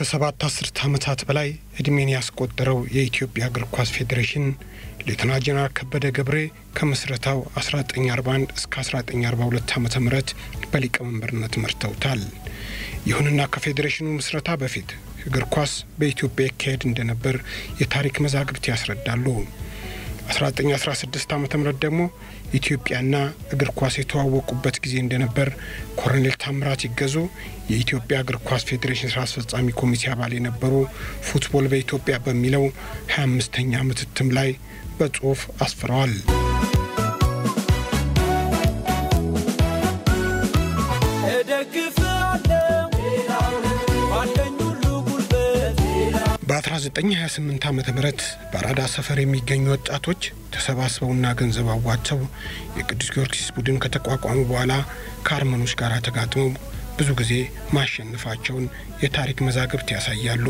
ከሰባት አስርት ዓመታት በላይ ዕድሜን ያስቆጠረው የኢትዮጵያ እግር ኳስ ፌዴሬሽን ሌተና ጀነራል ከበደ ገብሬ ከምስረታው 1941 እስከ 1942 ዓ ም በሊቀመንበርነት መርተውታል። ይሁንና ከፌዴሬሽኑ ምስረታ በፊት እግር ኳስ በኢትዮጵያ ይካሄድ እንደነበር የታሪክ መዛግብት ያስረዳሉ። 1916 ዓ ም ደግሞ ኢትዮጵያና እግር ኳስ የተዋወቁበት ጊዜ እንደነበር ኮሎኔል ታምራት ይገዙ የኢትዮጵያ እግር ኳስ ፌዴሬሽን ስራ አስፈጻሚ ኮሚቴ አባል የነበሩ ፉትቦል በኢትዮጵያ በሚለው 25ኛ ዓመት እትም ላይ በጽሑፍ አስፍረዋል። በ1928 ዓ ም በአራዳ ሰፈር የሚገኙ ወጣቶች ተሰባስበውና ገንዘብ አዋጥተው የቅዱስ ጊዮርጊስ ቡድን ከተቋቋሙ በኋላ ከአርመኖች ጋር ተጋጥመው ብዙ ጊዜ ማሸነፋቸውን የታሪክ መዛግብት ያሳያሉ።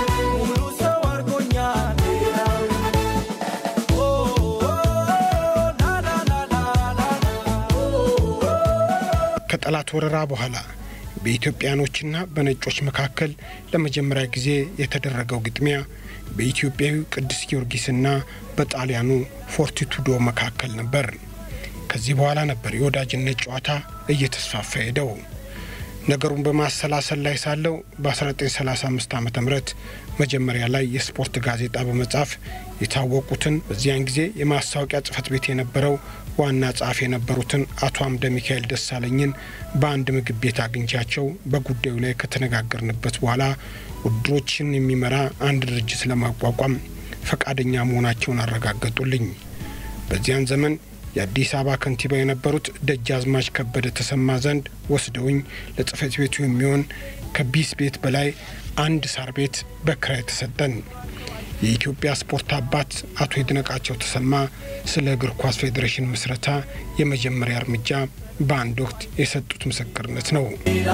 ከጠላት ወረራ በኋላ በኢትዮጵያኖችና በነጮች መካከል ለመጀመሪያ ጊዜ የተደረገው ግጥሚያ በኢትዮጵያዊው ቅዱስ ጊዮርጊስና በጣሊያኑ ፎርቲቱዶ መካከል ነበር። ከዚህ በኋላ ነበር የወዳጅነት ጨዋታ እየተስፋፋ ሄደው። ነገሩን በማሰላሰል ላይ ሳለው በ1935 ዓ ም መጀመሪያ ላይ የስፖርት ጋዜጣ በመጻፍ የታወቁትን በዚያን ጊዜ የማስታወቂያ ጽሕፈት ቤት የነበረው ዋና ጸሐፊ የነበሩትን አቶ አምደ ሚካኤል ደሳለኝን በአንድ ምግብ ቤት አግኝቻቸው በጉዳዩ ላይ ከተነጋገርንበት በኋላ ውድድሮችን የሚመራ አንድ ድርጅት ለማቋቋም ፈቃደኛ መሆናቸውን አረጋገጡልኝ። በዚያን ዘመን የአዲስ አበባ ከንቲባ የነበሩት ደጃዝማች ከበደ ተሰማ ዘንድ ወስደውኝ ለጽሕፈት ቤቱ የሚሆን ከቢስ ቤት በላይ አንድ ሳር ቤት በክራይ ተሰጠን። የኢትዮጵያ ስፖርት አባት አቶ ይድነቃቸው ተሰማ ስለ እግር ኳስ ፌዴሬሽን ምስረታ የመጀመሪያ እርምጃ በአንድ ወቅት የሰጡት ምስክርነት ነው።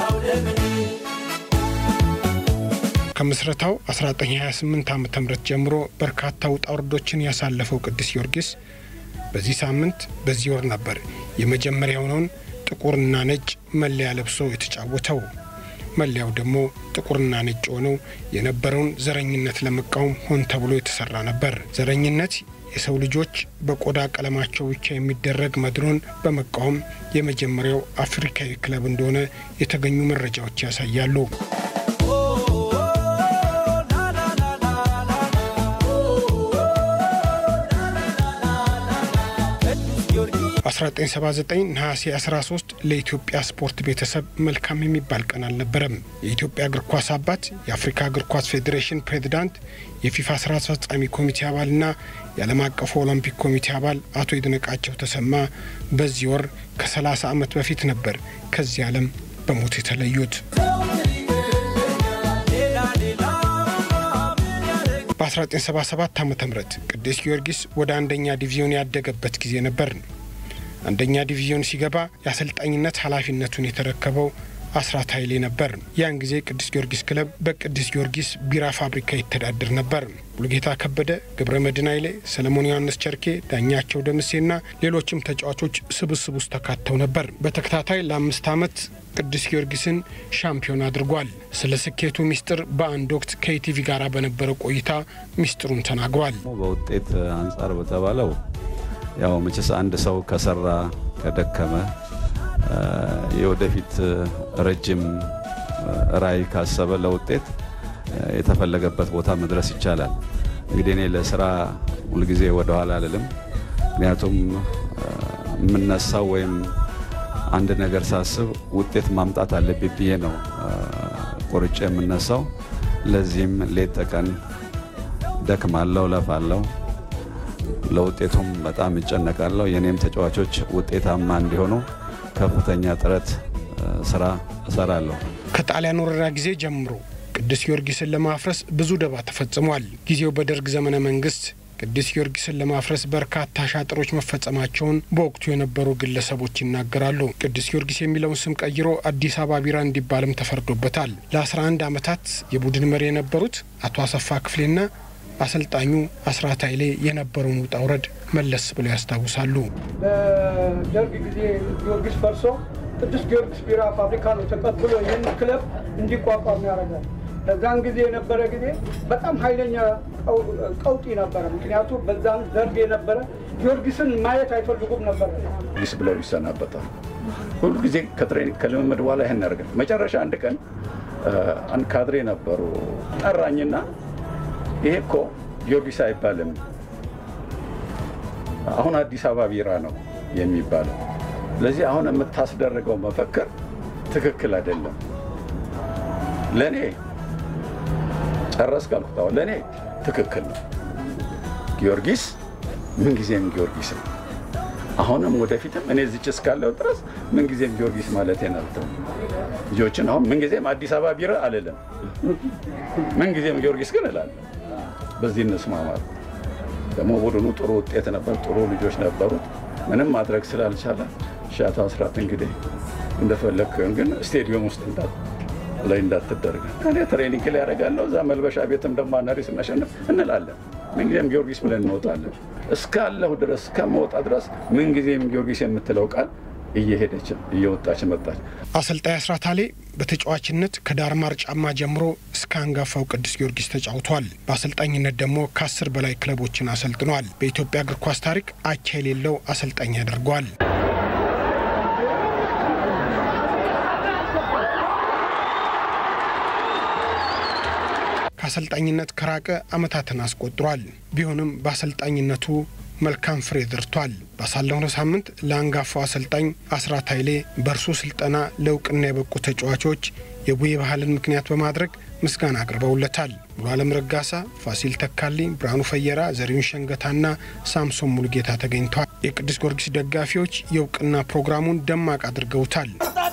ከምስረታው 1928 ዓ ም ጀምሮ በርካታ ውጣ ውረዶችን ያሳለፈው ቅዱስ ጊዮርጊስ በዚህ ሳምንት በዚህ ወር ነበር የመጀመሪያ የሆነውን ጥቁርና ነጭ መለያ ለብሶ የተጫወተው። መለያው ደግሞ ጥቁርና ነጭ ሆነው የነበረውን ዘረኝነት ለመቃወም ሆን ተብሎ የተሰራ ነበር። ዘረኝነት የሰው ልጆች በቆዳ ቀለማቸው ብቻ የሚደረግ መድሎን በመቃወም የመጀመሪያው አፍሪካዊ ክለብ እንደሆነ የተገኙ መረጃዎች ያሳያሉ። 1979 ነሐሴ 13 ለኢትዮጵያ ስፖርት ቤተሰብ መልካም የሚባል ቀን አልነበረም። የኢትዮጵያ እግር ኳስ አባት፣ የአፍሪካ እግር ኳስ ፌዴሬሽን ፕሬዚዳንት፣ የፊፋ ስራ አስፈጻሚ ኮሚቴ አባልና የዓለም አቀፉ ኦሎምፒክ ኮሚቴ አባል አቶ ይድነቃቸው ተሰማ በዚህ ወር ከ30 ዓመት በፊት ነበር ከዚህ ዓለም በሞት የተለዩት። በ1977 ዓ ም ቅዱስ ጊዮርጊስ ወደ አንደኛ ዲቪዚዮን ያደገበት ጊዜ ነበር። አንደኛ ዲቪዚዮን ሲገባ የአሰልጣኝነት ኃላፊነቱን የተረከበው አስራት ኃይሌ ነበር። ያን ጊዜ ቅዱስ ጊዮርጊስ ክለብ በቅዱስ ጊዮርጊስ ቢራ ፋብሪካ ይተዳደር ነበር። ሙሉጌታ ከበደ፣ ገብረ መድን ኃይሌ፣ ሰለሞን ዮሐንስ ቸርኬ፣ ዳኛቸው ደምሴና ሌሎችም ተጫዋቾች ስብስብ ውስጥ ተካተው ነበር። በተከታታይ ለአምስት ዓመት ቅዱስ ጊዮርጊስን ሻምፒዮን አድርጓል። ስለ ስኬቱ ሚስጥር በአንድ ወቅት ከኢቲቪ ጋር በነበረው ቆይታ ሚስጥሩን ተናግሯል። በውጤት አንጻር በተባለው ያው መቼስ አንድ ሰው ከሰራ ከደከመ የወደፊት ረጅም ራዕይ ካሰበ ለውጤት የተፈለገበት ቦታ መድረስ ይቻላል። እንግዲህ እኔ ለስራ ሁልጊዜ ወደኋላ አልልም። ምክንያቱም የምነሳው ወይም አንድ ነገር ሳስብ ውጤት ማምጣት አለብኝ ብዬ ነው ቆርጬ የምነሳው። ለዚህም ሌት ተቀን ደክማለሁ፣ ለፋለሁ ለውጤቱም በጣም እጨነቃለሁ። የኔም ተጫዋቾች ውጤታማ እንዲሆኑ ከፍተኛ ጥረት ስራ እሰራለሁ። ከጣሊያን ወረራ ጊዜ ጀምሮ ቅዱስ ጊዮርጊስን ለማፍረስ ብዙ ደባ ተፈጽሟል። ጊዜው በደርግ ዘመነ መንግስት ቅዱስ ጊዮርጊስን ለማፍረስ በርካታ ሻጥሮች መፈጸማቸውን በወቅቱ የነበሩ ግለሰቦች ይናገራሉ። ቅዱስ ጊዮርጊስ የሚለውን ስም ቀይሮ አዲስ አበባ ቢራ እንዲባልም ተፈርዶበታል። ለ11 ዓመታት የቡድን መሪ የነበሩት አቶ አሰፋ ክፍሌና አሰልጣኙ አስራት ኃይሌ የነበረውን ውጣ ውረድ መለስ ብለው ያስታውሳሉ። በደርግ ጊዜ ጊዮርጊስ ፈርሶ ቅዱስ ጊዮርጊስ ቢራ ፋብሪካ ነው ተቀብሎ ይህን ክለብ እንዲቋቋም ያደርጋል። በዛን ጊዜ የነበረ ጊዜ በጣም ኃይለኛ ቀውጢ ነበረ። ምክንያቱም በዛን ዘርግ የነበረ ጊዮርጊስን ማየት አይፈልጉም ነበረ። ጊዮርጊስ ብለው ይሰናበታል። ሁሉ ጊዜ ከትሬኒንግ ከልምምድ በኋላ ይህን ያደርጋል። መጨረሻ አንድ ቀን አንድ ካድሬ ነበሩ ጠራኝና ይሄ እኮ ጊዮርጊስ አይባልም አሁን አዲስ አበባ ቢራ ነው የሚባለው። ስለዚህ አሁን የምታስደርገው መፈክር ትክክል አይደለም። ለእኔ ጨረስ ካልኩት ለእኔ ትክክል ነው። ጊዮርጊስ ምንጊዜም ጊዮርጊስ ነው። አሁንም ወደፊትም እኔ ዝጭ እስካለው ድረስ ምንጊዜም ጊዮርጊስ ማለት ናልተው ልጆችን አሁን ምንጊዜም አዲስ አበባ ቢራ አልልም። ምንጊዜም ጊዮርጊስ ግን እላለሁ። በዚህ እንስማማል። ደግሞ ቡድኑ ጥሩ ውጤት ነበር፣ ጥሩ ልጆች ነበሩት። ምንም ማድረግ ስላልቻለ ሻቶ አስራት እንግዲህ እንደፈለግን ግን ስቴዲየም ውስጥ ላይ እንዳትደረግ እኔ ትሬኒንግ ላይ ያደርጋለሁ። እዛ መልበሻ ቤትም ደግሞ አናሪ ስናሸንፍ እንላለን። ምንጊዜም ጊዮርጊስ ብለን እንወጣለን። እስካለሁ ድረስ እስከመወጣ ድረስ ምንጊዜም ጊዮርጊስ የምትለው ቃል እየሄደች እየወጣች መጣች። አሰልጣኝ አስራት አሌ በተጫዋችነት ከዳርማር ጫማ ጀምሮ እስከ አንጋፋው ቅዱስ ጊዮርጊስ ተጫውቷል። በአሰልጣኝነት ደግሞ ከአስር በላይ ክለቦችን አሰልጥኗል። በኢትዮጵያ እግር ኳስ ታሪክ አቻ የሌለው አሰልጣኝ ያደርገዋል። ከአሰልጣኝነት ከራቀ ዓመታትን አስቆጥሯል። ቢሆንም በአሰልጣኝነቱ መልካም ፍሬ ዘርቷል። ባሳለፍነው ሳምንት ለአንጋፋው አሰልጣኝ አስራት ኃይሌ በእርሱ ስልጠና ለእውቅና የበቁ ተጫዋቾች የቡዬ ባህልን ምክንያት በማድረግ ምስጋና አቅርበውለታል። ሙሉ አለም ረጋሳ፣ ፋሲል ተካልኝ፣ ብርሃኑ ፈየራ፣ ዘሪሁን ሸንገታና ሳምሶን ሙሉጌታ ተገኝተዋል። የቅዱስ ጊዮርጊስ ደጋፊዎች የእውቅና ፕሮግራሙን ደማቅ አድርገውታል።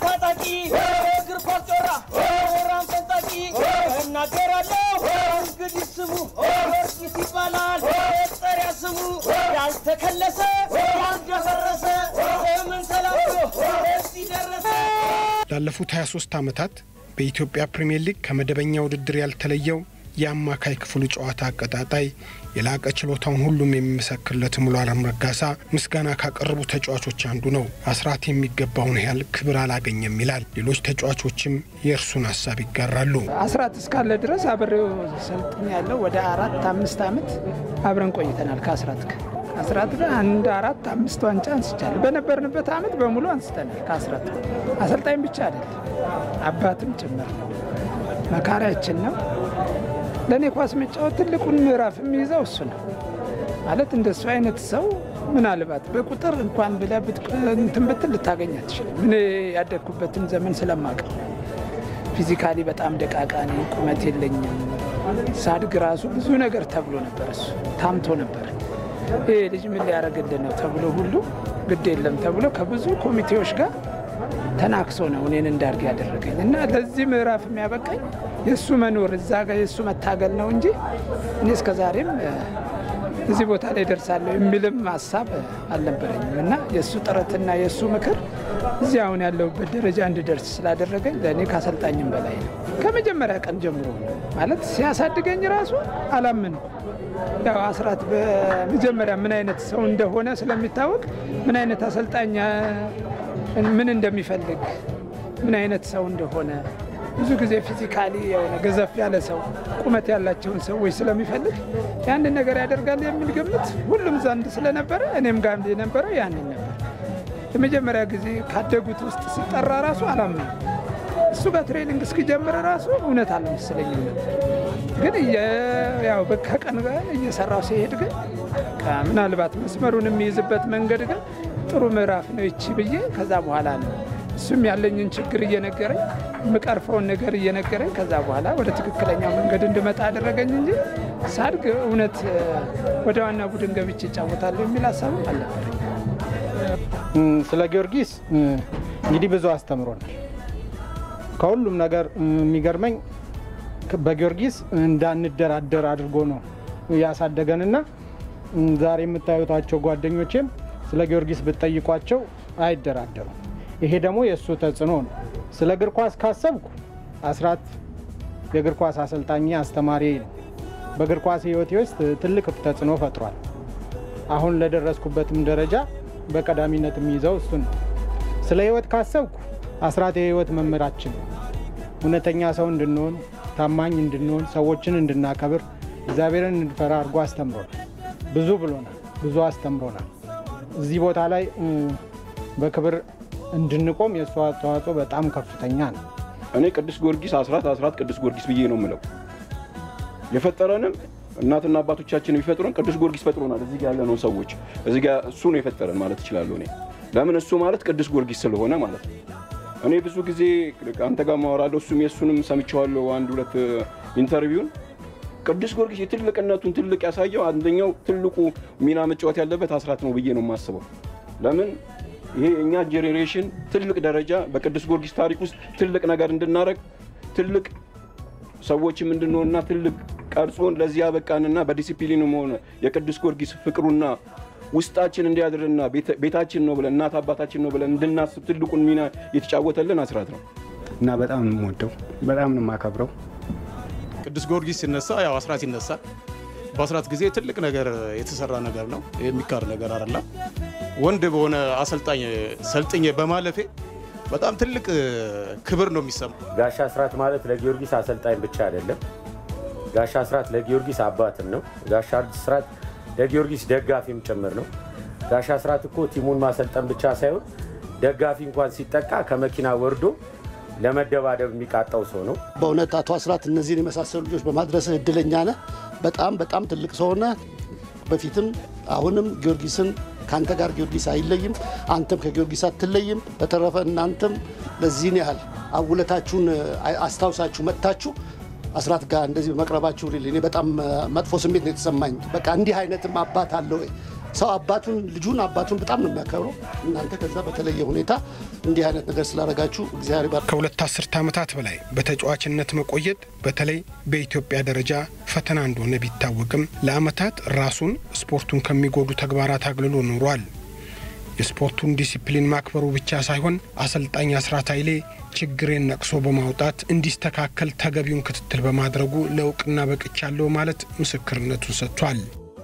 እናገራለሁ እንግዲህ ስሙ ጊዮርጊስ ይባላል። መጠሪያ ስሙ ያልተከለሰ ያልደፈረሰ ዘመን ተላብሶ እዚህ ደረሰ። ላለፉት 23 ዓመታት በኢትዮጵያ ፕሪምየር ሊግ ከመደበኛ ውድድር ያልተለየው የአማካይ ክፍሉ ጨዋታ አቀጣጣይ የላቀ ችሎታውን ሁሉም የሚመሰክርለት ሙሉ አለም ረጋሳ ምስጋና ካቀረቡ ተጫዋቾች አንዱ ነው። አስራት የሚገባውን ያህል ክብር አላገኘም ይላል። ሌሎች ተጫዋቾችም የእርሱን ሀሳብ ይጋራሉ። አስራት እስካለ ድረስ አብሬው ሰልጥኝ ያለው ወደ አራት አምስት ዓመት አብረን ቆይተናል። ከአስራት ጋር አስራት ጋር አንድ አራት አምስት ዋንጫ አንስቻለሁ። በነበርንበት ዓመት በሙሉ አንስተናል። ከአስራት አሰልጣኝ ብቻ አይደለም አባትም ጭምር ነው። መካሪያችን ነው። ለእኔ ኳስ መጫወት ትልቁን ምዕራፍ የሚይዘው እሱ ነው። ማለት እንደሱ አይነት ሰው ምናልባት በቁጥር እንኳን ብለህ እንትን ብትል ልታገኝ አትችልም። እኔ ያደግኩበትን ዘመን ስለማውቅ ፊዚካሊ በጣም ደቃቃ ነኝ፣ ቁመት የለኝም። ሳድግ ራሱ ብዙ ነገር ተብሎ ነበር። እሱ ታምቶ ነበር። ይሄ ልጅ ምን ሊያደርግልን ነው ተብሎ ሁሉ ግድ የለም ተብሎ ከብዙ ኮሚቴዎች ጋር ተናክሶ ነው እኔን እንዳርግ ያደረገኝ እና ለዚህ ምዕራፍ የሚያበቃኝ የእሱ መኖር እዛ ጋር የእሱ መታገል ነው እንጂ እኔ እስከ ዛሬም እዚህ ቦታ ላይ ደርሳለሁ የሚልም ሀሳብ አልነበረኝም እና የእሱ ጥረትና የእሱ ምክር እዚህ አሁን ያለሁበት ደረጃ እንድደርስ ስላደረገኝ ለእኔ ካሰልጣኝም በላይ ነው። ከመጀመሪያ ቀን ጀምሮ ነው ማለት ሲያሳድገኝ ራሱ አላምን ያው አስራት በመጀመሪያ ምን አይነት ሰው እንደሆነ ስለሚታወቅ ምን አይነት አሰልጣኝ ምን እንደሚፈልግ ምን አይነት ሰው እንደሆነ ብዙ ጊዜ ፊዚካሊ የሆነ ገዘፍ ያለ ሰው ቁመት ያላቸውን ሰዎች ስለሚፈልግ ያንን ነገር ያደርጋል የሚል ግምት ሁሉም ዘንድ ስለነበረ እኔም ጋር የነበረው ያንን ነበር። የመጀመሪያ ጊዜ ካደጉት ውስጥ ሲጠራ ራሱ አላምነው። እሱ ጋር ትሬኒንግ እስኪጀምር ራሱ እውነት አልመሰለኝም ነበር። ግን ያው ከቀን ጋር እየሰራው ሲሄድ ግን ምናልባት መስመሩን የሚይዝበት መንገድ ግን ጥሩ ምዕራፍ ነው ይቺ ብዬ ከዛ በኋላ ነው እሱም ያለኝን ችግር እየነገረኝ የምቀርፈውን ነገር እየነገረኝ ከዛ በኋላ ወደ ትክክለኛው መንገድ እንድመጣ አደረገኝ እንጂ ሳድግ እውነት ወደ ዋና ቡድን ገብቼ እጫወታለሁ የሚል ሀሳብም አልነበረኝ። ስለ ጊዮርጊስ እንግዲህ ብዙ አስተምሮናል። ከሁሉም ነገር የሚገርመኝ በጊዮርጊስ እንዳንደራደር አድርጎ ነው ያሳደገንና ዛሬ የምታዩታቸው ጓደኞቼም ስለ ጊዮርጊስ ብትጠይቋቸው አይደራደሩም። ይሄ ደግሞ የእሱ ተጽዕኖ ነው። ስለ እግር ኳስ ካሰብኩ አስራት የእግር ኳስ አሰልጣኝ አስተማሪ ነው። በእግር ኳስ ሕይወቴ ውስጥ ትልቅ ተጽዕኖ ፈጥሯል። አሁን ለደረስኩበትም ደረጃ በቀዳሚነት የሚይዘው እሱ ነው። ስለ ሕይወት ካሰብኩ አስራት የሕይወት መምህራችን ነው። እውነተኛ ሰው እንድንሆን፣ ታማኝ እንድንሆን፣ ሰዎችን እንድናከብር፣ እግዚአብሔርን እንድፈራ አድርጎ አስተምሮናል። ብዙ ብሎናል፣ ብዙ አስተምሮናል። እዚህ ቦታ ላይ እ፣ በክብር እንድንቆም የእሱ አስተዋጽኦ በጣም ከፍተኛ ነው። እኔ ቅዱስ ጊዮርጊስ አስራት አስራት ቅዱስ ጊዮርጊስ ብዬ ነው የምለው። የፈጠረንም እናትና አባቶቻችን የሚፈጥሩን ቅዱስ ጊዮርጊስ ፈጥሮናል። እዚህ ጋ ያለነው ሰዎች እዚህ ጋ እሱ ነው የፈጠረን ማለት እችላለሁ እኔ። ለምን እሱ ማለት ቅዱስ ጊዮርጊስ ስለሆነ ማለት ነው። እኔ ብዙ ጊዜ አንተ ጋር ማወራለሁ፣ እሱም የእሱንም ሰምቼዋለሁ አንድ ሁለት ኢንተርቪውን። ቅዱስ ጊዮርጊስ የትልቅነቱን ትልቅ ያሳየው አንደኛው ትልቁ ሚና መጫወት ያለበት አስራት ነው ብዬ ነው የማስበው። ለምን ይሄ እኛ ጄኔሬሽን ትልቅ ደረጃ በቅዱስ ጊዮርጊስ ታሪክ ውስጥ ትልቅ ነገር እንድናደርግ ትልቅ ሰዎችም እንድንሆንና ትልቅ ቀርጾን ለዚህ ያበቃንና በዲሲፕሊንም ሆነ የቅዱስ ጊዮርጊስ ፍቅሩና ውስጣችን እንዲያድርና ቤተ- ቤታችን ነው ብለን እናት አባታችን ነው ብለን እንድናስብ ትልቁን ሚና የተጫወተልን አስራት ነው። እና በጣም ነው የምወደው፣ በጣም ነው የማከብረው። ቅዱስ ጊዮርጊስ ሲነሳ ያው አስራት ይነሳል። በአስራት ጊዜ ትልቅ ነገር የተሰራ ነገር ነው፣ የሚካድ ነገር አይደለም። ወንድ በሆነ አሰልጣኝ ሰልጥኜ በማለፌ በጣም ትልቅ ክብር ነው የሚሰማ። ጋሻ አስራት ማለት ለጊዮርጊስ አሰልጣኝ ብቻ አይደለም። ጋሻ አስራት ለጊዮርጊስ አባትም ነው። ጋሻ አስራት ለጊዮርጊስ ደጋፊም ጭምር ነው። ጋሻ አስራት እኮ ቲሙን ማሰልጠን ብቻ ሳይሆን ደጋፊ እንኳን ሲጠቃ ከመኪና ወርዶ ለመደባደብ የሚቃጣው ሰው ነው። በእውነት አቶ አስራት እነዚህን የመሳሰሉ ልጆች በማድረስህ እድለኛ ነህ። በጣም በጣም ትልቅ ሰው ነህ። በፊትም አሁንም ጊዮርጊስን ከአንተ ጋር ጊዮርጊስ አይለይም፣ አንተም ከጊዮርጊስ አትለይም። በተረፈ እናንተም ለዚህን ያህል አውለታችሁን አስታውሳችሁ መጥታችሁ አስራት ጋር እንደዚህ በመቅረባችሁ ሪሊ እኔ በጣም መጥፎ ስሜት ነው የተሰማኝ። በቃ እንዲህ አይነትም አባት አለ ወይ? ሰው አባቱን ልጁን አባቱን በጣም ነው የሚያከብረው። እናንተ ከዛ በተለየ ሁኔታ እንዲህ አይነት ነገር ስላደረጋችሁ እግዚአብሔር ይባርክ። ከሁለት አስርተ ዓመታት በላይ በተጫዋችነት መቆየት በተለይ በኢትዮጵያ ደረጃ ፈተና እንደሆነ ቢታወቅም ለዓመታት ራሱን ስፖርቱን ከሚጎዱ ተግባራት አግልሎ ኖሯል። የስፖርቱን ዲሲፕሊን ማክበሩ ብቻ ሳይሆን አሰልጣኝ አስራት ኃይሌ ችግሬን ነቅሶ በማውጣት እንዲስተካከል ተገቢውን ክትትል በማድረጉ ለእውቅና በቅቻለሁ ማለት ምስክርነቱን ሰጥቷል።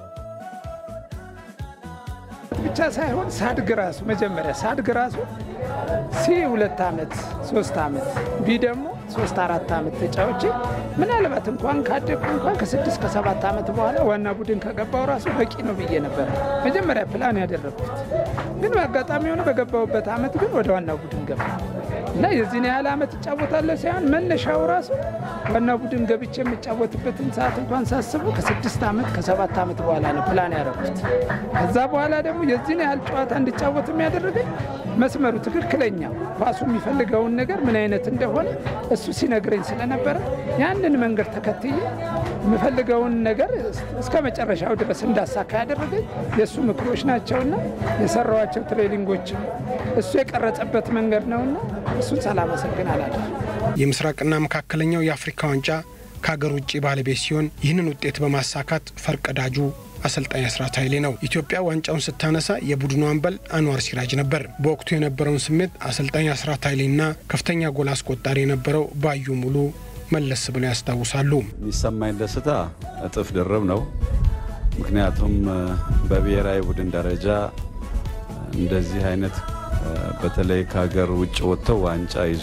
ብቻ ሳይሆን ሳድግ ራሱ መጀመሪያ ሳድግ ራሱ ሲ ሁለት ዓመት ሶስት ዓመት ቢ ደግሞ ሶስት አራት ዓመት ተጫውቼ ምናልባት እንኳን ካደግኩ እንኳን ከስድስት ከሰባት ዓመት በኋላ ዋና ቡድን ከገባው ራሱ በቂ ነው ብዬ ነበር መጀመሪያ ፕላን ያደረግኩት። ግን በአጋጣሚ የሆነ በገባሁበት ዓመት ግን ወደ ዋና ቡድን ገባ እና የዚህን ያህል ዓመት እጫወታለሁ ሳይሆን መነሻው ራሱ ዋና ቡድን ገብቼ የምጫወትበትን ሰዓት እንኳን ሳስበው ከስድስት ዓመት ከሰባት ዓመት በኋላ ነው ፕላን ያደረኩት። ከዛ በኋላ ደግሞ የዚህን ያህል ጨዋታ እንድጫወት የሚያደርገኝ መስመሩ ትክክለኛ ኳሱ የሚፈልገውን ነገር ምን አይነት እንደሆነ እሱ ሲነግረኝ ስለነበረ ያንን መንገድ ተከትዬ የምፈልገውን ነገር እስከ መጨረሻው ድረስ እንዳሳካ ያደረገኝ የእሱ ምክሮች ናቸውና የሰራዋቸው ትሬኒንጎችም እሱ የቀረጸበት መንገድ ነውና እሱን ሳላመሰግን አላልፍም። የምስራቅና መካከለኛው የአፍሪካ ዋንጫ ከሀገር ውጭ ባለቤት ሲሆን ይህንን ውጤት በማሳካት ፈርቀዳጁ አሰልጣኝ አስራት ኃይሌ ነው። ኢትዮጵያ ዋንጫውን ስታነሳ የቡድኑ አምበል አንዋር ሲራጅ ነበር። በወቅቱ የነበረውን ስሜት አሰልጣኝ አስራት ኃይሌና ከፍተኛ ጎል አስቆጣሪ የነበረው ባዩ ሙሉ መለስ ብለው ያስታውሳሉ። የሚሰማኝ ደስታ እጥፍ ድርብ ነው። ምክንያቱም በብሔራዊ ቡድን ደረጃ እንደዚህ አይነት በተለይ ከሀገር ውጭ ወጥተው ዋንጫ ይዞ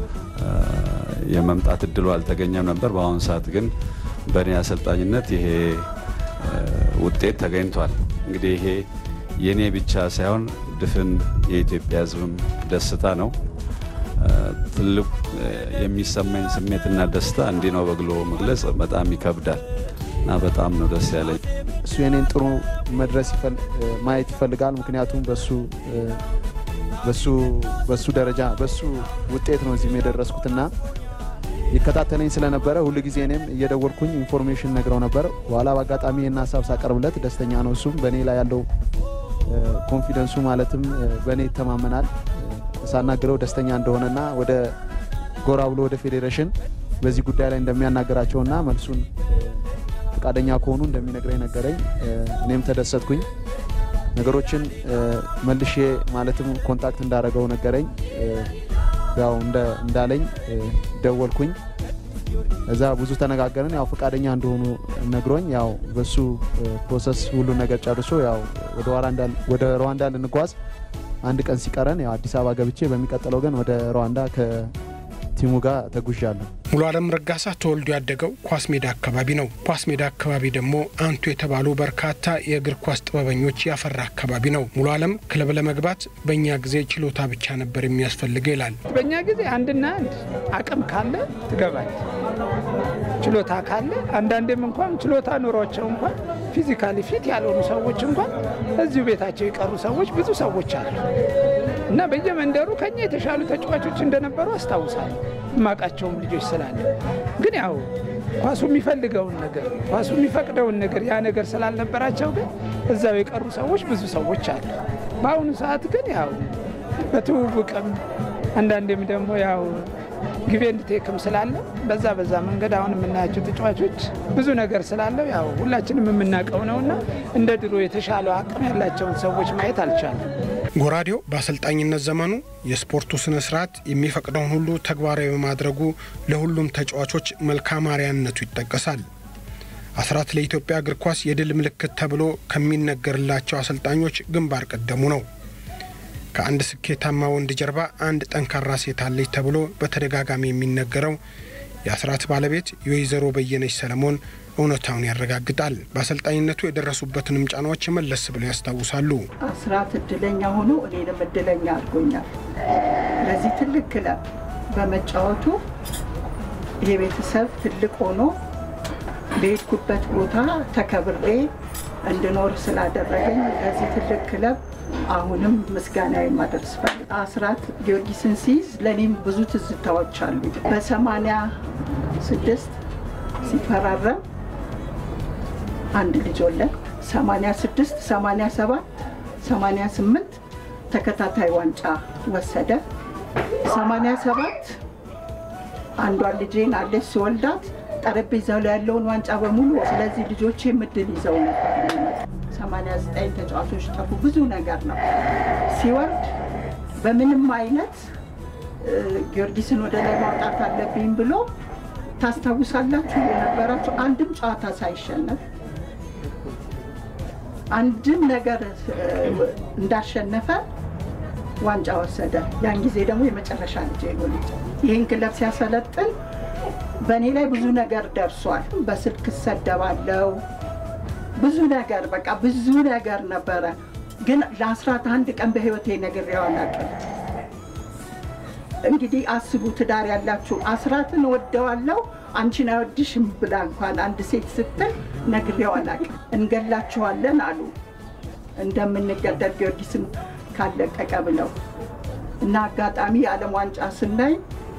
የመምጣት እድሉ አልተገኘም ነበር። በአሁኑ ሰዓት ግን በእኔ አሰልጣኝነት ይሄ ውጤት ተገኝቷል። እንግዲህ ይሄ የእኔ ብቻ ሳይሆን ድፍን የኢትዮጵያ ሕዝብም ደስታ ነው። ትልቅ የሚሰማኝ ስሜትና ደስታ እንዲህ ነው በግሎ መግለጽ በጣም ይከብዳል እና በጣም ነው ደስ ያለኝ። እሱ የኔን ጥሩ መድረስ ማየት ይፈልጋል። ምክንያቱም በሱ በሱ በሱ ደረጃ በሱ ውጤት ነው እዚህም የደረስኩትና ይከታተለኝ ስለነበረ ሁሉ ጊዜ እኔም እየደወልኩኝ ኢንፎርሜሽን ነግረው ነበር። በኋላ በአጋጣሚ ይህን ሀሳብ ሳቀርብለት ደስተኛ ነው። እሱም በእኔ ላይ ያለው ኮንፊደንሱ ማለትም በእኔ ይተማመናል። ሳናግረው ደስተኛ እንደሆነና ወደ ጎራ ብሎ ወደ ፌዴሬሽን በዚህ ጉዳይ ላይ እንደሚያናገራቸውና መልሱን ፈቃደኛ ከሆኑ እንደሚነግረኝ ነገረኝ። እኔም ተደሰትኩኝ። ነገሮችን መልሼ ማለትም ኮንታክት እንዳደረገው ነገረኝ። ያው እንዳለኝ ደወልኩኝ። እዛ ብዙ ተነጋገርን። ያው ፈቃደኛ እንደሆኑ ነግሮኝ ያው በሱ ፕሮሰስ ሁሉ ነገር ጨርሶ ያው ወደ ሩዋንዳ ልንጓዝ አንድ ቀን ሲቀረን ያው አዲስ አበባ ገብቼ በሚቀጥለው ግን ወደ ሩዋንዳ ቲሙ ጋር ተጉዣለሁ። ሙሉ አለም ረጋሳ ተወልዶ ያደገው ኳስ ሜዳ አካባቢ ነው። ኳስ ሜዳ አካባቢ ደግሞ አንቱ የተባሉ በርካታ የእግር ኳስ ጥበበኞች ያፈራ አካባቢ ነው። ሙሉ አለም ክለብ ለመግባት በእኛ ጊዜ ችሎታ ብቻ ነበር የሚያስፈልገው ይላል። በእኛ ጊዜ አንድና አንድ አቅም ካለ ትገባል። ችሎታ ካለ አንዳንዴም እንኳን ችሎታ ኑሯቸው እንኳን ፊዚካሊ ፊት ያልሆኑ ሰዎች እንኳን እዚሁ ቤታቸው የቀሩ ሰዎች ብዙ ሰዎች አሉ እና በየመንደሩ ከኛ የተሻሉ ተጫዋቾች እንደነበሩ አስታውሳለሁ። የማውቃቸውም ልጆች ስላለ ግን ያው ኳሱ የሚፈልገውን ነገር ኳሱ የሚፈቅደውን ነገር ያ ነገር ስላልነበራቸው ግን እዛው የቀሩ ሰዎች ብዙ ሰዎች አሉ። በአሁኑ ሰዓት ግን ያው በትውውቅም አንዳንዴም ደግሞ ያው ጊዜ እንድቴክም ስላለ በዛ በዛ መንገድ አሁን የምናያቸው ተጫዋቾች ብዙ ነገር ስላለው ያው ሁላችንም የምናውቀው ነውና እንደ ድሮ የተሻለው አቅም ያላቸውን ሰዎች ማየት አልቻለም። ጎራዴው በአሰልጣኝነት ዘመኑ የስፖርቱ ስነ ስርዓት የሚፈቅደውን ሁሉ ተግባራዊ በማድረጉ ለሁሉም ተጫዋቾች መልካም አርአያነቱ ይጠቀሳል። አስራት ለኢትዮጵያ እግር ኳስ የድል ምልክት ተብሎ ከሚነገርላቸው አሰልጣኞች ግንባር ቀደሙ ነው። ከአንድ ስኬታማ ወንድ ጀርባ አንድ ጠንካራ ሴት አለች ተብሎ በተደጋጋሚ የሚነገረው የአስራት ባለቤት የወይዘሮ በየነች ሰለሞን እውነታውን ያረጋግጣል። በአሰልጣኝነቱ የደረሱበትንም ጫናዎች መለስ ብለው ያስታውሳሉ። አስራት እድለኛ ሆኖ እኔንም እድለኛ አድርጎኛል። ለዚህ ትልቅ ክለብ በመጫወቱ ይሄ ቤተሰብ ትልቅ ሆኖ በሄድኩበት ቦታ ተከብሬ እንድኖር ስላደረገኝ ለዚህ ትልቅ ክለብ አሁንም ምስጋና የማደርስ ፈልግ አስራት ጊዮርጊስን ሲይዝ ለእኔም ብዙ ትዝታዎች አሉ። በሰማንያ ስድስት ሲፈራረም አንድ ልጅ ወለድ 86 87 88 ተከታታይ ዋንጫ ወሰደ። 87 አንዷን ልጄን አለች ሲወልዳት ጠረጴዛው ላይ ያለውን ዋንጫ በሙሉ ስለዚህ ልጆቼ ምድል ይዘው ነበር። 89 ተጫዋቾች ጠፉ። ብዙ ነገር ነው። ሲወርድ በምንም አይነት ጊዮርጊስን ወደ ላይ ማውጣት አለብኝ ብሎ ታስታውሳላችሁ የነበራችሁ አንድም ጨዋታ ሳይሸነፍ አንድም ነገር እንዳሸነፈ ዋንጫ ወሰደ። ያን ጊዜ ደግሞ የመጨረሻ ልጅ ነው ልጅ ይህን ክለብ ሲያሰለጥን በእኔ ላይ ብዙ ነገር ደርሷል። በስልክ እሰደባለው ብዙ ነገር በቃ ብዙ ነገር ነበረ። ግን ለአስራት አንድ ቀን በህይወቴ ነግሬው አላውቅም። እንግዲህ አስቡ፣ ትዳር ያላችሁ አስራትን ወደዋለው አንቺን አይወድሽም ብላ እንኳን አንድ ሴት ስትል ነግሬው አላውቅም። እንገላችኋለን አሉ እንደምንገደል ጊዮርጊስም ካለቀቀ ብለው እና አጋጣሚ የዓለም ዋንጫ ስናይ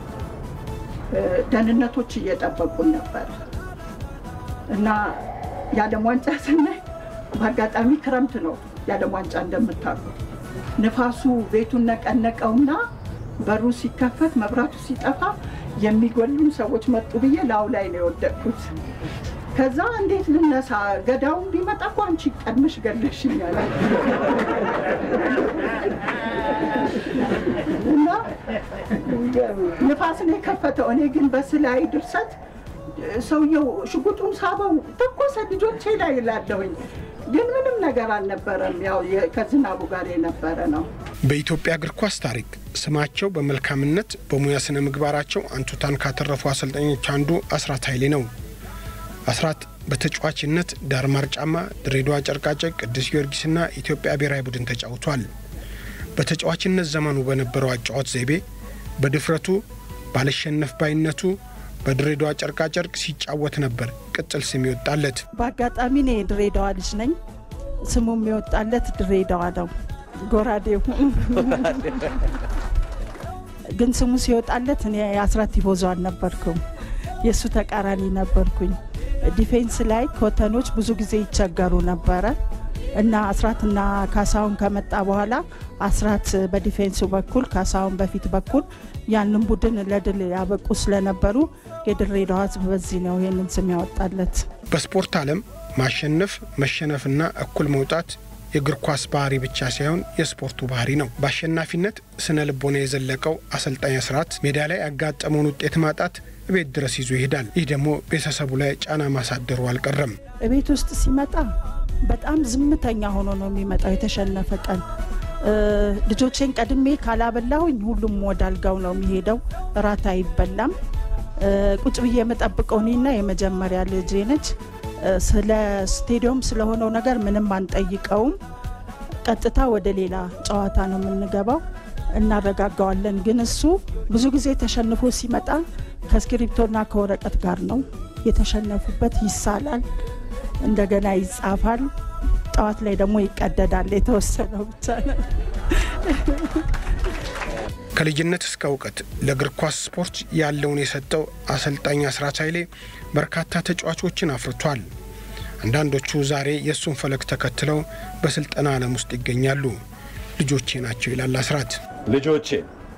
ደህንነቶች እየጠበቁን ነበር እና የዓለም ዋንጫ ስናይ በአጋጣሚ ክረምት ነው። የዓለም ዋንጫ እንደምታውቁ ንፋሱ ቤቱን ነቀነቀውና በሩ ሲከፈት መብራቱ ሲጠፋ የሚጎሉን ሰዎች መጡ ብዬ ላው ላይ ነው የወደቅኩት። ከዛ እንዴት ልነሳ? ገዳውን ቢመጣ እኮ አንቺ ቀድመሽ ገለሽኛል እና ንፋስ ነው የከፈተው። እኔ ግን በስላይ ድርሰት ሰውየው ሽጉጡን ሳበው ተኮሰ ልጆቼ ላይ ይላለሁኝ። ግን ምንም ነገር አልነበረም። ያው ከዝናቡ ጋር የነበረ ነው። በኢትዮጵያ እግር ኳስ ታሪክ ስማቸው በመልካምነት በሙያ ስነ ምግባራቸው አንቱታን ካተረፉ አሰልጣኞች አንዱ አስራት ኃይሌ ነው። አስራት በተጫዋችነት ዳርማር ጫማ፣ ድሬዳዋ ጨርቃጨቅ፣ ቅዱስ ጊዮርጊስና ኢትዮጵያ ብሔራዊ ቡድን ተጫውቷል። በተጫዋችነት ዘመኑ በነበረው አጫዋት ዘይቤ፣ በድፍረቱ፣ ባለሸነፍ ባይነቱ በድሬዳዋ ጨርቃጨርቅ ሲጫወት ነበር ቅጽል ስም ይወጣለት። በአጋጣሚ እኔ የድሬዳዋ ልጅ ነኝ። ስሙ የሚወጣለት ድሬዳዋ ነው። ጎራዴው ግን ስሙ ሲወጣለት እኔ የአስራት ቲፎዞ አልነበርኩም፣ የእሱ ተቃራኒ ነበርኩኝ። ዲፌንስ ላይ ኮተኖች ብዙ ጊዜ ይቸገሩ ነበረ እና አስራትና ካሳሁን ከመጣ በኋላ አስራት በዲፌንሱ በኩል ካሳሁን በፊት በኩል ያንን ቡድን ለድል ያበቁ ስለነበሩ የድሬዳዋ ሕዝብ በዚህ ነው ይህንን ስም ያወጣለት። በስፖርት ዓለም ማሸነፍ መሸነፍና እኩል መውጣት የእግር ኳስ ባህሪ ብቻ ሳይሆን የስፖርቱ ባህሪ ነው። በአሸናፊነት ስነ ልቦና የዘለቀው አሰልጣኝ አስራት ሜዳ ላይ ያጋጠመውን ውጤት ማጣት ቤት ድረስ ይዞ ይሄዳል። ይህ ደግሞ ቤተሰቡ ላይ ጫና ማሳደሩ አልቀረም። ቤት ውስጥ ሲመጣ በጣም ዝምተኛ ሆኖ ነው የሚመጣው። የተሸነፈ ቀን ልጆቼን ቀድሜ ካላበላሁኝ ሁሉም ወደ አልጋው ነው የሚሄደው። እራት አይበላም። ቁጭ ብዬ የምጠብቀው እኔና የመጀመሪያ ልጄ ነች። ስለ ስቴዲየም ስለሆነው ነገር ምንም አንጠይቀውም። ቀጥታ ወደ ሌላ ጨዋታ ነው የምንገባው። እናረጋጋዋለን። ግን እሱ ብዙ ጊዜ ተሸንፎ ሲመጣ ከእስክሪብቶና ከወረቀት ጋር ነው የተሸነፉበት። ይሳላል፣ እንደገና ይጻፋል። ጠዋት ላይ ደግሞ ይቀደዳል። የተወሰነው ብቻ ነው። ከልጅነት እስከ እውቀት ለእግር ኳስ ስፖርት ያለውን የሰጠው አሰልጣኝ አስራት ኃይሌ በርካታ ተጫዋቾችን አፍርቷል። አንዳንዶቹ ዛሬ የእሱን ፈለግ ተከትለው በስልጠና ዓለም ውስጥ ይገኛሉ። ልጆቼ ናቸው ይላል አስራት። ልጆቼ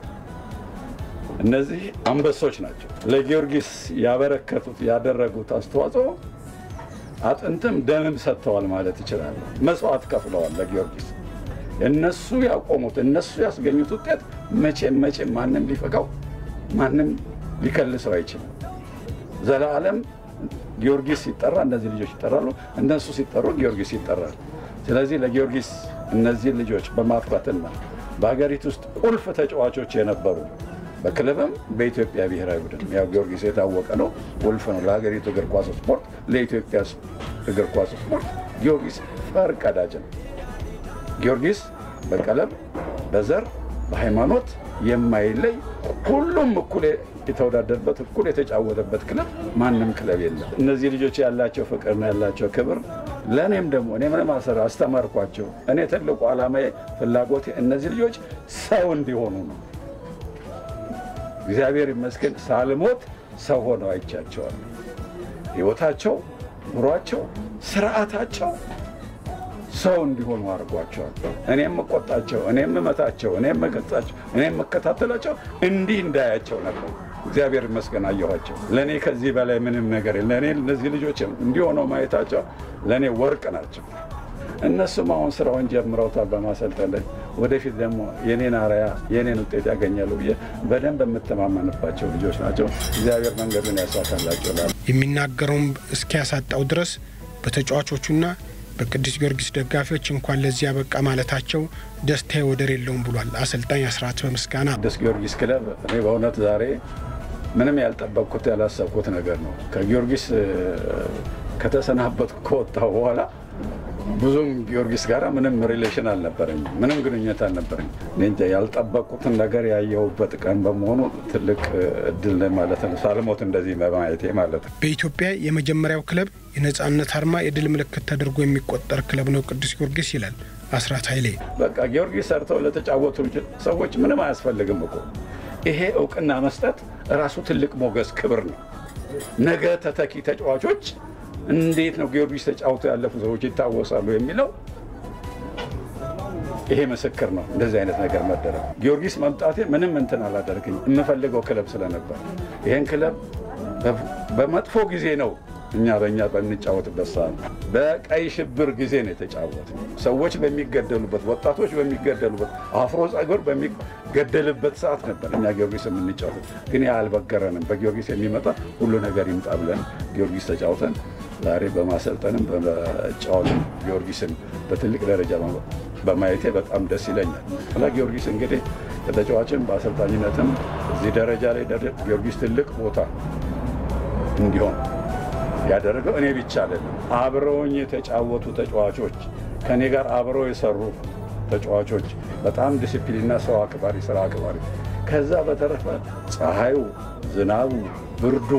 እነዚህ አንበሶች ናቸው። ለጊዮርጊስ ያበረከቱት ያደረጉት አስተዋጽኦ አጥንትም ደምም ሰጥተዋል ማለት ይችላል። መስዋዕት ከፍለዋል ለጊዮርጊስ። እነሱ ያቆሙት እነሱ ያስገኙት ውጤት መቼም መቼም ማንም ሊፈቃው ማንም ሊከልሰው አይችልም። ዘላለም ጊዮርጊስ ሲጠራ እነዚህ ልጆች ይጠራሉ፣ እነሱ ሲጠሩ ጊዮርጊስ ይጠራል። ስለዚህ ለጊዮርጊስ እነዚህ ልጆች በማፍራትና በሀገሪቱ ውስጥ ቁልፍ ተጫዋቾች የነበሩ በክለብም በኢትዮጵያ ብሔራዊ ቡድን ያው ጊዮርጊስ የታወቀ ነው፣ ቁልፍ ነው ለሀገሪቱ እግር ኳስ ስፖርት፣ ለኢትዮጵያ እግር ኳስ ስፖርት ጊዮርጊስ ፈር ቀዳጅ ነው። ጊዮርጊስ በቀለም፣ በዘር፣ በሃይማኖት የማይለይ ሁሉም እኩል የተወዳደርበት እኩል የተጫወተበት ክለብ ማንም ክለብ የለም። እነዚህ ልጆች ያላቸው ፍቅርና ያላቸው ክብር ለእኔም ደግሞ እኔ ምንም አሰራ አስተማርኳቸው። እኔ ትልቁ ዓላማዬ ፍላጎቴ እነዚህ ልጆች ሰው እንዲሆኑ ነው። እግዚአብሔር ይመስገን ሳልሞት ሰው ሆነው አይቻቸዋል። ሕይወታቸው፣ ኑሯቸው፣ ስርዓታቸው ሰው እንዲሆኑ አድርጓቸዋል። እኔ የምቆጣቸው፣ እኔ የምመታቸው፣ እኔ የምገጻቸው፣ እኔ የምከታተላቸው እንዲህ እንዳያቸው ነበር። እግዚአብሔር ይመስገን አየኋቸው። ለእኔ ከዚህ በላይ ምንም ነገር ለእኔ እነዚህ ልጆች እንዲሆነው ማየታቸው ለእኔ ወርቅ ናቸው። እነሱም አሁን ስራውን ጀምረውታል በማሰልጠን ላይ። ወደፊት ደግሞ የኔን አርያ የኔን ውጤት ያገኛሉ ብዬ በደንብ የምተማመንባቸው ልጆች ናቸው። እግዚአብሔር መንገዱን ያሳካላቸው። የሚናገረውም እስኪያሳጣው ድረስ በተጫዋቾቹና በቅዱስ ጊዮርጊስ ደጋፊዎች እንኳን ለዚህ ያበቃ ማለታቸው ደስታዬ ወደር የለውም ብሏል አሰልጣኝ አስራት በምስጋና። ቅዱስ ጊዮርጊስ ክለብ እኔ በእውነት ዛሬ ምንም ያልጠበቅኩት ያላሰብኩት ነገር ነው። ከጊዮርጊስ ከተሰናበትኩ ከወጣሁ በኋላ ብዙም ጊዮርጊስ ጋር ምንም ሪሌሽን አልነበረኝ፣ ምንም ግንኙነት አልነበረኝ። እኔ እንጃ ያልጠበቅኩትን ነገር ያየሁበት ቀን በመሆኑ ትልቅ እድል ማለት ነው። ሳልሞት እንደዚህ በማየቴ ማለት ነው። በኢትዮጵያ የመጀመሪያው ክለብ የነጻነት አርማ የድል ምልክት ተደርጎ የሚቆጠር ክለብ ነው ቅዱስ ጊዮርጊስ ይላል አስራት ኃይሌ። በቃ ጊዮርጊስ ሰርተው ለተጫወቱ ሰዎች ምንም አያስፈልግም እኮ ይሄ እውቅና መስጠት ራሱ ትልቅ ሞገስ፣ ክብር ነው። ነገ ተተኪ ተጫዋቾች እንዴት ነው ጊዮርጊስ ተጫውቶ ያለፉ ሰዎች ይታወሳሉ የሚለው ይሄ ምስክር ነው። እንደዚህ አይነት ነገር መደረግ ጊዮርጊስ መምጣቴ ምንም እንትን አላደርግኝ የምፈልገው ክለብ ስለነበር ይህን ክለብ በመጥፎ ጊዜ ነው እኛ በእኛ በምንጫወትበት ሰዓት በቀይ ሽብር ጊዜ ነው የተጫወት። ሰዎች በሚገደሉበት፣ ወጣቶች በሚገደሉበት፣ አፍሮ ጸጉር በሚገደልበት ሰዓት ነበር እኛ ጊዮርጊስ የምንጫወት። ግን ያ አልበገረንም። በጊዮርጊስ የሚመጣ ሁሉ ነገር ይምጣ ብለን ጊዮርጊስ ተጫውተን ዛሬ በማሰልጠንም በመጫወትም ጊዮርጊስን በትልቅ ደረጃ በማየቴ በጣም ደስ ይለኛል። ስለ ጊዮርጊስ እንግዲህ በተጫዋችም በአሰልጣኝነትም እዚህ ደረጃ ላይ ጊዮርጊስ ትልቅ ቦታ እንዲሆን ያደረገው እኔ ብቻ አይደለም። አብረውኝ የተጫወቱ ተጫዋቾች፣ ከእኔ ጋር አብረው የሰሩ ተጫዋቾች፣ በጣም ዲሲፕሊንና ሰው አክባሪ፣ ስራ አክባሪ። ከዛ በተረፈ ፀሐዩ፣ ዝናቡ፣ ብርዱ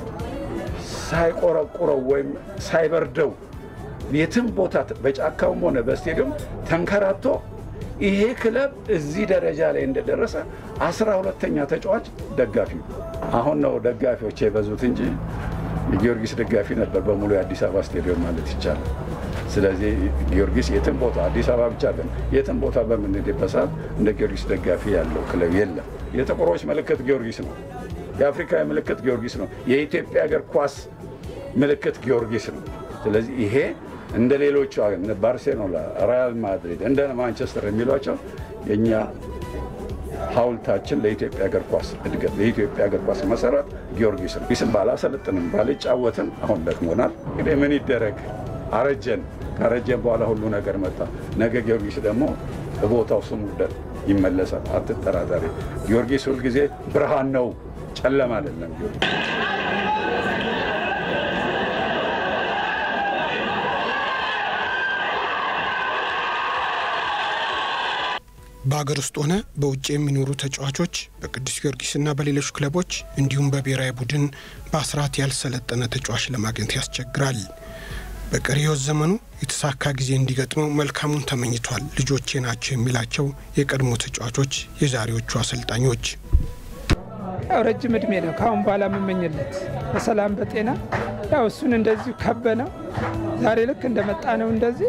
ሳይቆረቁረው ወይም ሳይበርደው የትም ቦታ በጫካውም ሆነ በስቴዲየም ተንከራቶ ይሄ ክለብ እዚህ ደረጃ ላይ እንደደረሰ አስራ ሁለተኛ ተጫዋች ደጋፊ አሁን ነው ደጋፊዎች የበዙት እንጂ የጊዮርጊስ ደጋፊ ነበር በሙሉ የአዲስ አበባ ስቴዲየም ማለት ይቻላል። ስለዚህ ጊዮርጊስ የትም ቦታ አዲስ አበባ ብቻ ግን የትም ቦታ በምንሄድበት ሰዓት እንደ ጊዮርጊስ ደጋፊ ያለው ክለብ የለም። የጥቁሮች ምልክት ጊዮርጊስ ነው። የአፍሪካ ምልክት ጊዮርጊስ ነው። የኢትዮጵያ እግር ኳስ ምልክት ጊዮርጊስ ነው። ስለዚህ ይሄ እንደ ሌሎቹ ባርሴሎና፣ ሪያል ማድሪድ፣ እንደ ማንቸስተር የሚሏቸው የእኛ ሐውልታችን ለኢትዮጵያ እግር ኳስ እድገት ለኢትዮጵያ እግር ኳስ መሰረት ጊዮርጊስ ነው። ጊዮርጊስን ባላሰለጥንም ባልጫወትም አሁን ደክሞናል። እንግዲህ ምን ይደረግ አረጀን። ካረጀን በኋላ ሁሉ ነገር መጣ። ነገ ጊዮርጊስ ደግሞ በቦታው ስሙ ይመለሳል። አትጠራጠሪ። ጊዮርጊስ ሁልጊዜ ብርሃን ነው፣ ጨለማ አይደለም። ጊዮርጊስ በአገር ውስጥ ሆነ በውጭ የሚኖሩ ተጫዋቾች በቅዱስ ጊዮርጊስና በሌሎች ክለቦች እንዲሁም በብሔራዊ ቡድን በአስራት ያልሰለጠነ ተጫዋች ለማግኘት ያስቸግራል። በቀሪ ሕይወት ዘመኑ የተሳካ ጊዜ እንዲገጥመው መልካሙን ተመኝቷል። ልጆቼ ናቸው የሚላቸው የቀድሞ ተጫዋቾች የዛሬዎቹ አሰልጣኞች ያው ረጅም እድሜ ነው ከአሁን በኋላ የምመኝለት በሰላም በጤና ያው እሱን እንደዚሁ ከበነው ዛሬ ልክ እንደመጣ ነው እንደዚህ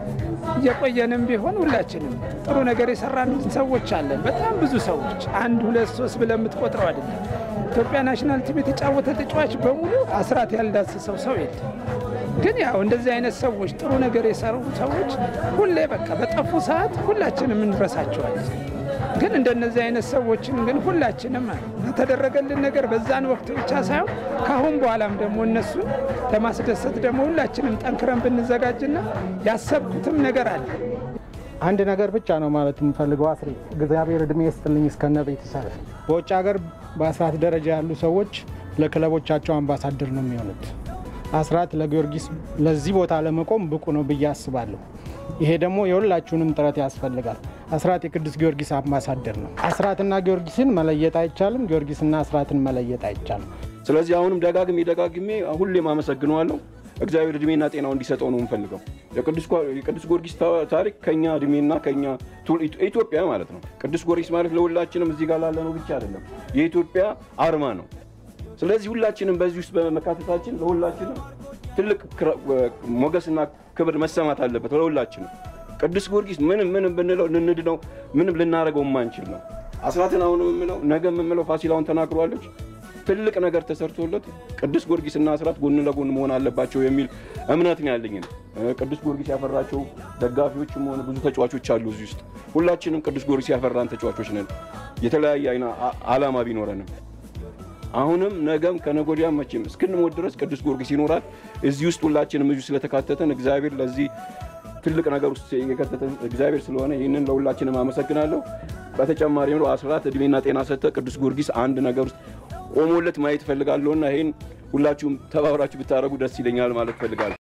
እየቆየንም ቢሆን ሁላችንም ጥሩ ነገር የሰራን ሰዎች አለን። በጣም ብዙ ሰዎች አንድ ሁለት ሶስት ብለህ የምትቆጥረው አይደለም። ኢትዮጵያ ናሽናል ቲም የተጫወተ ተጫዋች በሙሉ አስራት ያልዳሰሰው ሰው የለም። ግን ያው እንደዚህ አይነት ሰዎች ጥሩ ነገር የሰሩ ሰዎች ሁሌ በቃ በጠፉ ሰዓት ሁላችንም እንረሳቸዋለን። ግን እንደነዚህ አይነት ሰዎችን ግን ሁላችንም የተደረገልን ነገር በዛን ወቅት ብቻ ሳይሆን ከአሁን በኋላም ደግሞ እነሱን ለማስደሰት ደግሞ ሁላችንም ጠንክረን ብንዘጋጅና ያሰብኩትም ነገር አለ። አንድ ነገር ብቻ ነው ማለት የምፈልገው አስሬ እግዚአብሔር እድሜ ይስጥልኝ እስከነ ቤተሰብ። በውጭ ሀገር በአስራት ደረጃ ያሉ ሰዎች ለክለቦቻቸው አምባሳደር ነው የሚሆኑት። አስራት ለጊዮርጊስ ለዚህ ቦታ ለመቆም ብቁ ነው ብዬ አስባለሁ። ይሄ ደግሞ የሁላችሁንም ጥረት ያስፈልጋል። አስራት የቅዱስ ጊዮርጊስ አምባሳደር ነው። አስራትና ጊዮርጊስን መለየት አይቻልም። ጊዮርጊስና አስራትን መለየት አይቻልም። ስለዚህ አሁንም ደጋግሜ ደጋግሜ ሁሌም አመሰግነዋለሁ። እግዚአብሔር እድሜና ጤናው እንዲሰጠው ነው የምፈልገው። የቅዱስ ጊዮርጊስ ታሪክ ከኛ እድሜና ከኛ ኢትዮጵያ ማለት ነው። ቅዱስ ጊዮርጊስ ማለት ለሁላችንም እዚህ ጋር ላለነው ብቻ አይደለም፣ የኢትዮጵያ አርማ ነው። ስለዚህ ሁላችንም በዚህ ውስጥ በመካተታችን ለሁላችንም ትልቅ ሞገስና ክብር መሰማት አለበት። ለሁላችንም ቅዱስ ጊዮርጊስ ምንም ምንም ብንለው ልንድነው ምንም ልናደርገው የማንችል ነው። አስራትን አሁንም የምለው ነገ የምምለው ፋሲላውን ተናግሯለች። ትልቅ ነገር ተሰርቶለት ቅዱስ ጊዮርጊስና አስራት ጎን ለጎን መሆን አለባቸው የሚል እምነት ነው ያለኝ። ቅዱስ ጊዮርጊስ ያፈራቸው ደጋፊዎችም ሆነ ብዙ ተጫዋቾች አሉ እዚህ ውስጥ። ሁላችንም ቅዱስ ጊዮርጊስ ያፈራን ተጫዋቾች ነን። የተለያየ አይነ አላማ ቢኖረንም አሁንም ነገም ከነጎዲያም መቼም እስክንሞት ድረስ ቅዱስ ጊዮርጊስ ይኖራል። እዚህ ውስጥ ሁላችንም እዚሁ ስለተካተተን እግዚአብሔር ለዚህ ትልቅ ነገር ውስጥ የከተተን እግዚአብሔር ስለሆነ ይህንን ለሁላችንም አመሰግናለሁ። በተጨማሪ አስራት እድሜና ጤና ሰጥተ ቅዱስ ጊዮርጊስ አንድ ነገር ውስጥ ቆሞለት ማየት እፈልጋለሁና ይህን ሁላችሁም ተባብራችሁ ብታደረጉ ደስ ይለኛል ማለት እፈልጋለሁ።